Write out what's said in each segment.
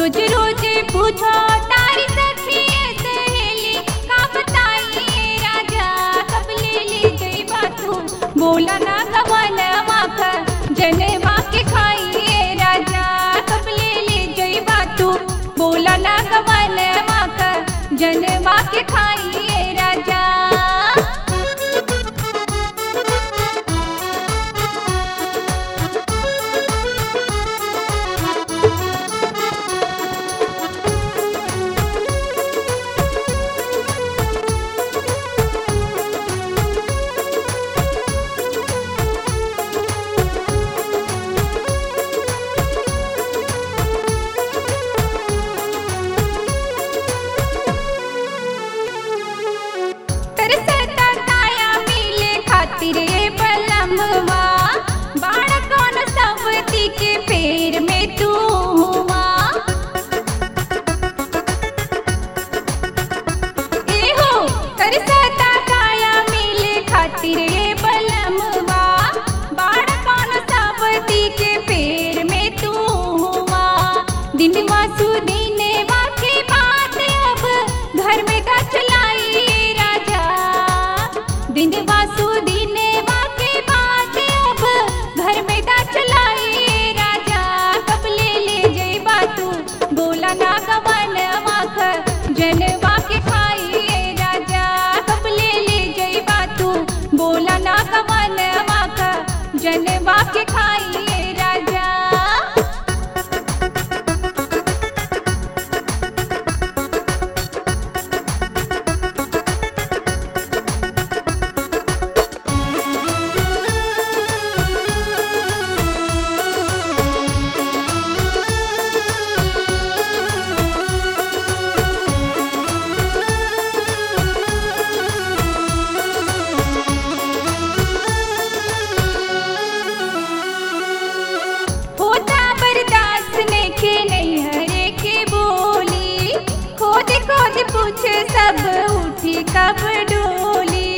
रोज रोज पूछो तारी सखी सहेली का बताइए राजा कब ले ले गई बातू बोला ना गवन माख जनेवा के खाइए राजा कब ले ले गई बातू बोला ना गवन माख जनेवा के खाइए राजा तरसता ताया मिले खातिर ए बलमवा बाड़ कौन सवती के पेड़ में तू हुआ एहो तरसता ताया मिले खातिर ए बलमवा बाड़ कौन सवती के पेड़ में तू हुआ दिन मासु दीने वाके बात अब घर में का चलाई राजा दिन वासु दीने वाके बात अब घर में का चलाई राजा कब ले ले जई बातू बोला ना गवन माख जनवा के खाइए राजा कब ले ले जई बातू बोला ना गवन माख जनवा के खाइए राजा होता बर्दाश्त ने के नहीं हरे के बोली खोद खोद पूछे सब उठी कब डोली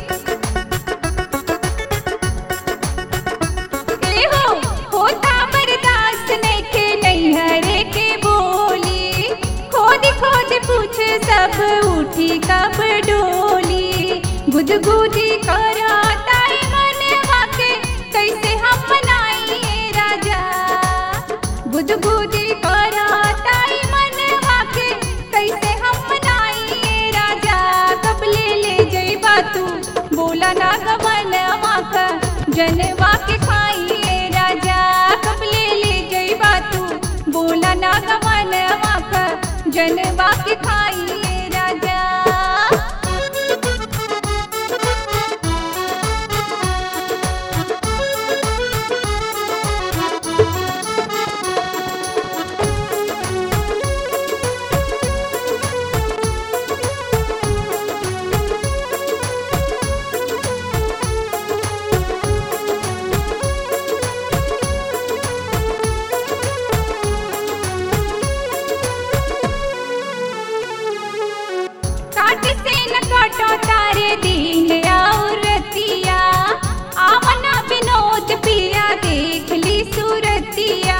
ए हो होता बर्दाश्त ने के नहीं हरे के बोली खोद खोद पूछे सब उठी कब डोली गुदगुदी करा ताई मन वाके कैसे हम मनाइए राजा गुदगुदी करा ताई मन वाके कैसे हम मनाइए राजा कब ले ले जई बातू बोला ना गवन माख जनवा के खाइए राजा कब ले ले जई बातू बोला ना गवन माख जनवा के खाइए राजा काट से न काटो तारे दिन और रतिया आवना विनोद पिया देख ली सूरतिया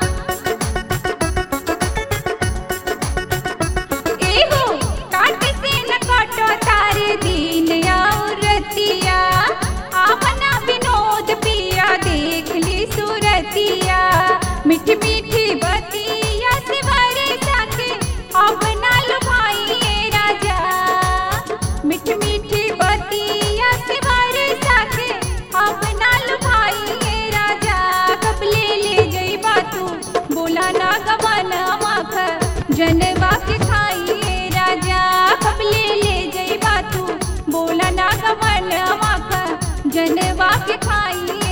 एहो काट से न काटो तारे दिन और रतिया आवना विनोद पिया देख ली सूरतिया मीठी मीठी बतिया से भरे साके अब ना लुभाइए राजा मीठी मीठी बतिया से भरे साके अब ना लुभाइए राजा कब ले ले गई बातू बोला ना गवन माख जनवा के खाइए राजा कब ले ले गई बातू बोला ना गवन माख जनवा के खाइए